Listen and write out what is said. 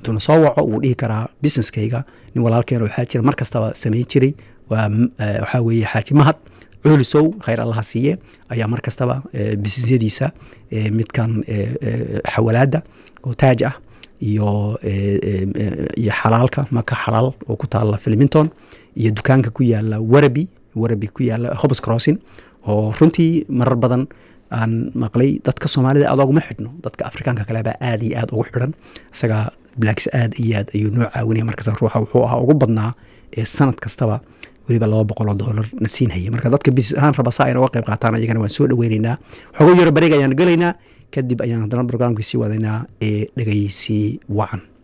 intuuna soo waco wuu dhihi karaa businesskayga nin walaalkeena waxaa jira mar kastaba samayn jiray waa waxaa weeye xaaji mahad cuulisow khayr allaha siiye ayaa mar kastaba businesyadiisa midkan xawalaadda oo taaj ah iyo iyo xalaalka maka xalaal oo ku taala filmington iyo dukaanka ku yaala warabi warabi ku yaala hobs crossing oo runtii marar badan aan maqlay dadka soomaalida aad oguma xidhno dadka afrikaanka kalebaa aad iyo aad ugu xidhan isagaa blacks aad iyo aad ayuu noo caawinaya markasta ruuxa wuxuu ahaa ugu badnaa ee sanad kastaba weliba laba boqol oo doolar na siinhaya marka dadka bisis ahaan raba saa ayna uga qayb qaataan ayagana waan soo dhaweyneynaa xogo yaro bareeg ayaan gelaynaa kadib ayaan haddana brograamkii sii wadaynaa ee dhegeysi wacan